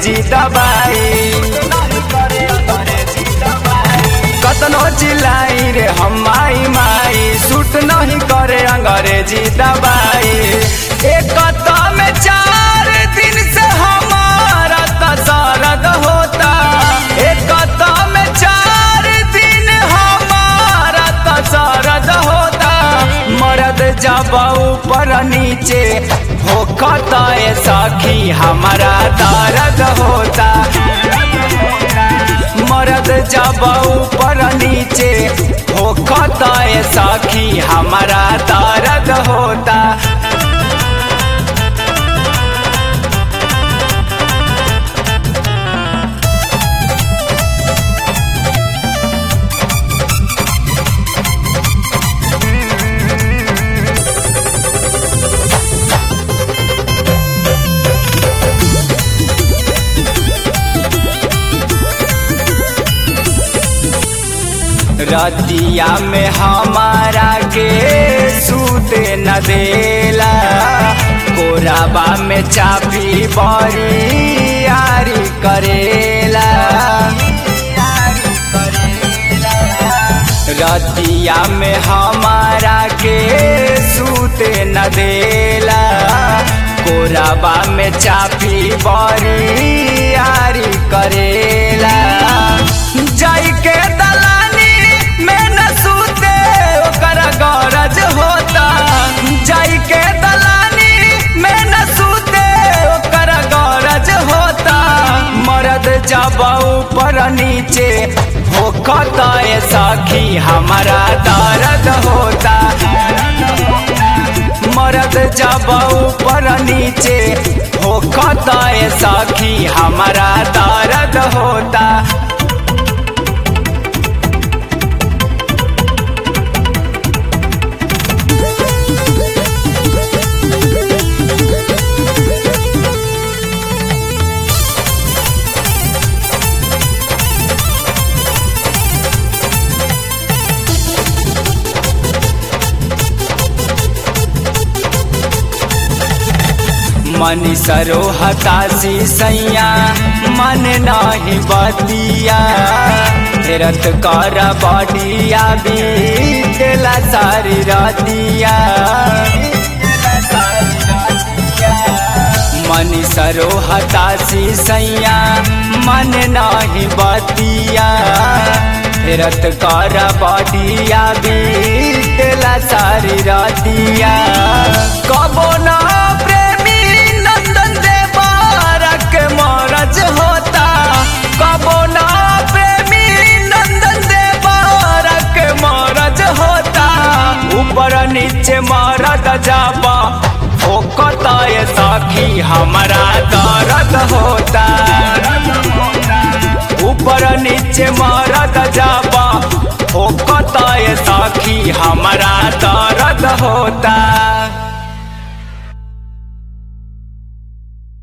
अंग्रेजी दबाई कतनो चिल्लाई रे हम माई माई सूट नहीं करे अंग्रेजी दबाई एक में चार दिन से हमारा तसरद होता एक में चार दिन हमारा तसरद होता मरद जब ऊपर नीचे होखता है सखी हमारा दर्द होता मरद जब ऊपर नीचे होखता है सखी हमारा दर्द होता रतिया में हमारा के सूते न देला कोराबा में चापी बड़ी यारी करेला रतिया में हमारा के सूते न देला कोराबा में चापी बड़ी यारी करेला जाई के दलानी में न सूते ओकर गरज होता जाई के दलानी में न सूते ओकर गरज होता मरद जब ऊपर नीचे होखता है सखी हमारा दर्द होता मरद जब ऊपर नीचे होखता है सखी हमारा दर्द होता मनी सरो हताशी सैया मन नाही बतिया रत कर बडिया भी देला सारी रतिया मनी सरो हताशी सैया मन नाही बतिया रत कर बडिया भी देला सारी रतिया कबो ना प्रेमी नंदन देवारक मरज होता कबो ना प्रेमी नंदन देवारक मरज होता ऊपर नीचे मरद जाबा होकता ये साखी हमारा दर्द होता ऊपर नीचे मरद जाबा होकता ये साखी हमारा दर्द होता